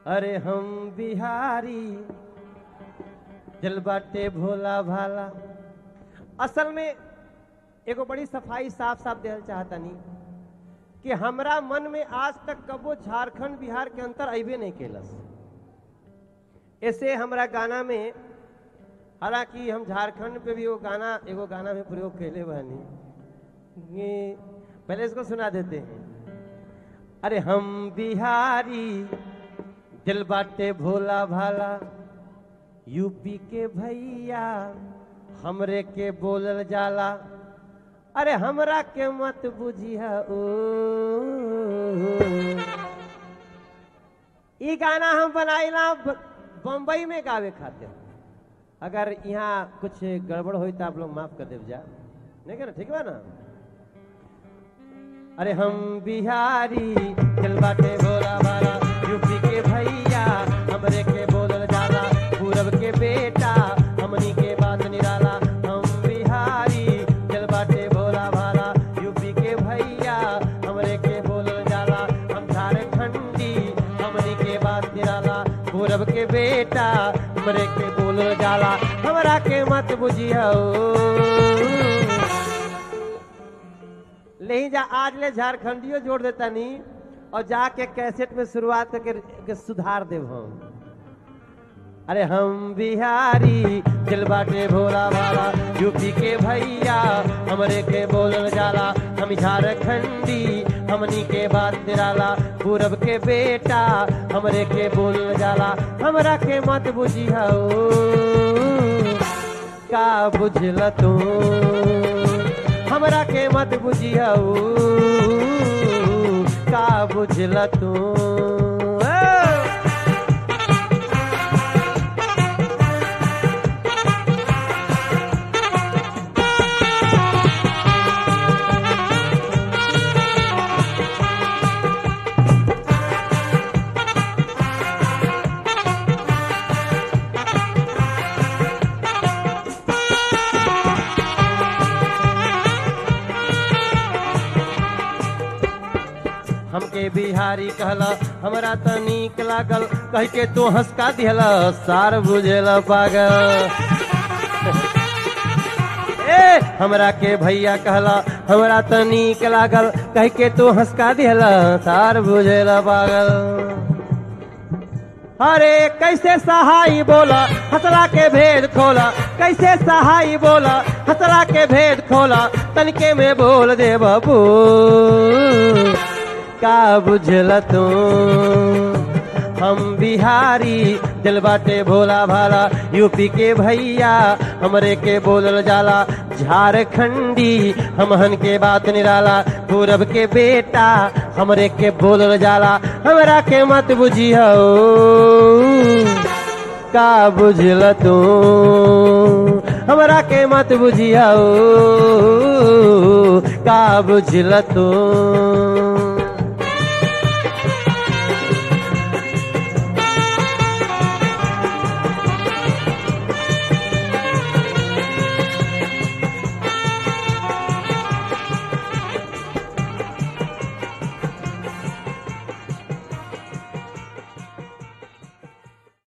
अरे हम बिहारी दिल बाटे भोला भाला असल में एगो बड़ी सफाई साफ साफ देना चाहता नहीं कि हमरा मन में आज तक कबो झारखंड बिहार के अंतर अबे नहीं केलस ऐसे हमरा गाना में हालांकि हम झारखंड पे भी वो गाना एगो गाना में प्रयोग कैले बानी ये पहले इसको सुना देते हैं अरे हम बिहारी दिल बाटे भोला भाला यूपी के भैया हमरे के बोलल जाला अरे हमरा के मत बुझिया ओ ई गाना हम बनाइला ब- बम्बई में गावे खातिर अगर यहाँ कुछ गड़बड़ होई तो आप लोग माफ कर देव जा नहीं क्या ठीक बा ना अरे हम बिहारी दिल बाटे भोला भाला यूपी के भैया हमरे के बोलल जाला पूरब के बेटा हमनी के बात निराला हम बिहारी दिल बाटे भोला भाला यूपी के भैया हमरे के बोलल जाला हम झारखंडी हमनी के बात निराला पूरब के बेटा हमरे के बोलल जाला हमरा के मत बुझिया ले जा आज ले झारखंडियो जोड़ देता नहीं और जाके कैसेट में शुरुआत करके के सुधार देव हम अरे हम बिहारी दिल बाटे भोला भाला यूपी के भैया हमरे के बोलल जाला हम झारखंडी हमनी के बात निराला पूरब के बेटा हमरे के बोलल जाला हमरा के मत बुझिया का बुझल तू हमरा के मत बुझिया का बुझल तू हमके बिहारी कहला हमरा त नीक लागल कह के तू हंसका दिहला सार बुझेला पागल ए हमरा के भैया कहला हमरा त नीक लागल कह के तू हंसका दिहला सार बुझेला पागल अरे कैसे सहाई बोला हसला के भेद खोला कैसे सहाई बोला हसला के भेद खोला तनके में बोल दे बाबू का बुझल तू हम बिहारी दिल बाटे भोला भाला यूपी के भैया हमरे के बोलल जाला झारखंडी हमहन के बात निराला पूरब के बेटा हमरे के बोलल जाला हमरा के मत बुझियो का बुझल तू हमरा के मत बुझियो का बुझल तू